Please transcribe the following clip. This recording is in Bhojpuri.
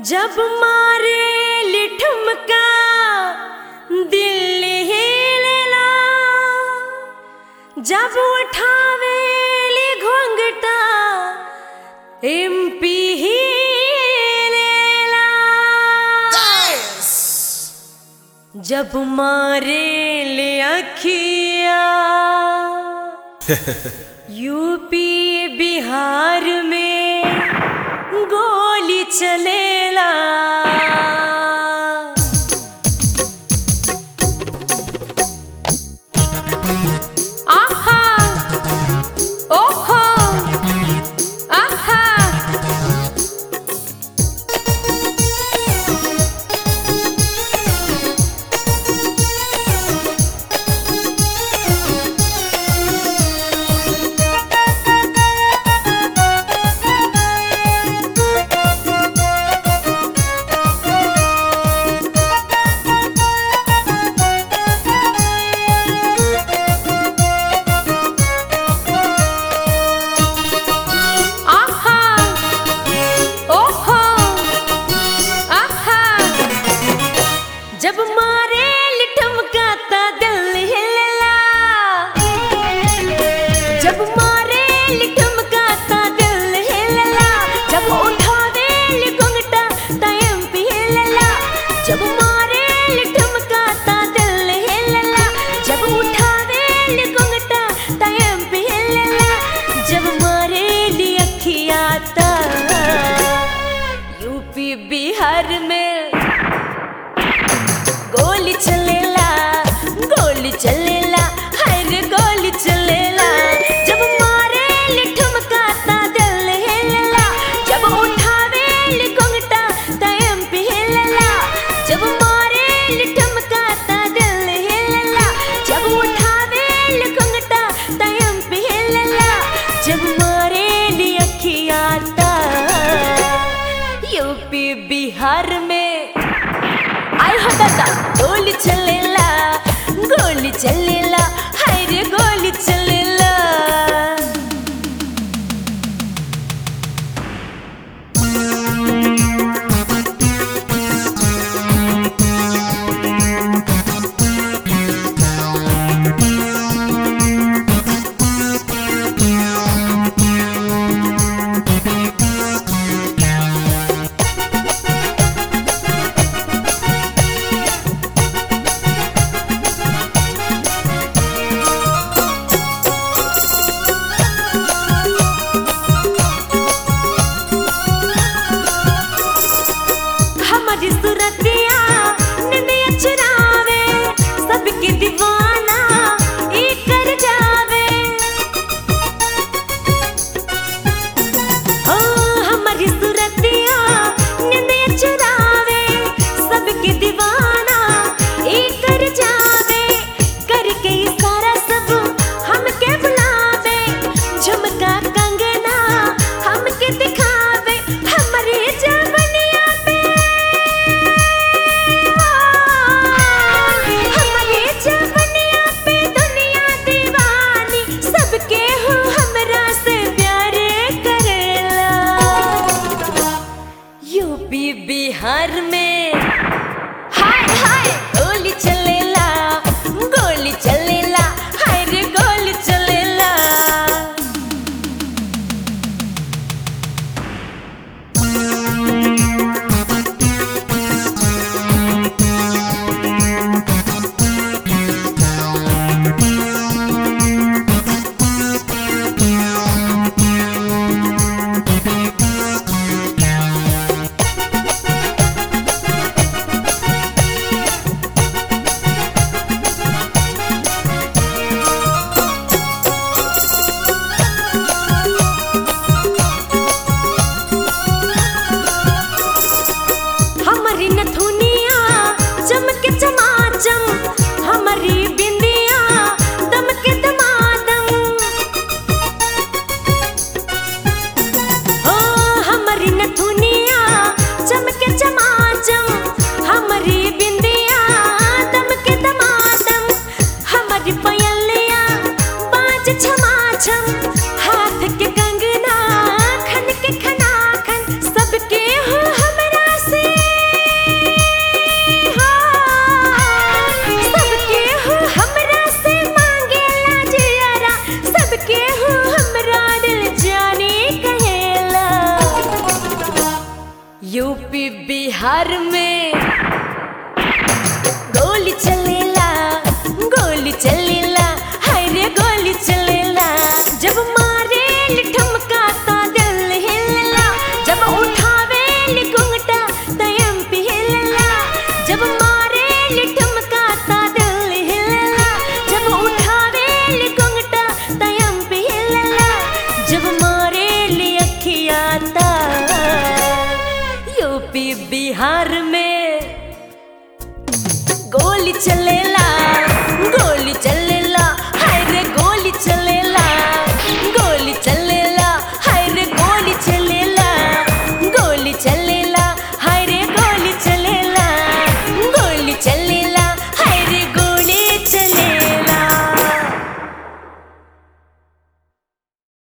जब मारे लिठुमका दिल हिलेला जब उठावे ली घोंघटा एमपी हिलेला जब मारे ले अखिया यूपी बिहार में गोली चलेला आहा ओहो आहा आहा ओहो आहा जब मारे लिठमकाता दिल हिलला जब मारे लिठमकाता दिल हिलला जब उठावे लिघुंगटा टाइम पे हिलला जब मारे लिठमकाता दिल हिलला जब उठावे लिघुंगटा टाइम पे हिलला जब मारे ली अखियाता यूपी बिहार में गोली चलेला गोली चलेला हर गोली चलेला जब मारे लिठमकाता दिल हिलला जब उठावे लिघुंगटा टाइम पे हिलला जब मारे लिठमकाता दिल हिलला जब उठावे लिघुंगटा टाइम पे हिलला जब मारे ली अखियाता यूपी बिहार में आय हो दादा गोली चलेला गोली चलेला हाय रे गोली चलेला हमारी सूरतिया निंदिया चुरावे सबके दीवाना ई कर जावे ओ हमारी सूरतिया निंदिया चुरावे सबके दीवाना ई कर जावे करके इशारा सब हमके बुलावे झुमका कंगना हमके दिखावे हमारी जवनिया पे हमारे जवनिया पे दुनिया दीवानी सबके हो हमरा से प्यार करेला यूपी बिहार में हाय हाय गोली चलेला गोली चलेला हाय रे गोली चलेला हमारी नथुनिया चमके चमाचम हमारी बिंदिया दमके दमादम ओ हमारी नथुनिया चमके चमाचम हमारी बिंदिया दमके दमादम हमारी पयलिया बाज छमाछम हाथ के कंगना खन के खना खन सबके हो हमरा से बिहार में गोली चलेला गोली चलेला हाय रे गोली चलेला जब मारे ठमका ता दिल हिलला जब उठावे घुंघटा तयम पे हिलला जब मारे ठमका ता दिल हिलला जब उठावे घुंघटा तयम पे हिलला जब मारे अखिया ता यूपी बिहार में गोली चलेला गोली चल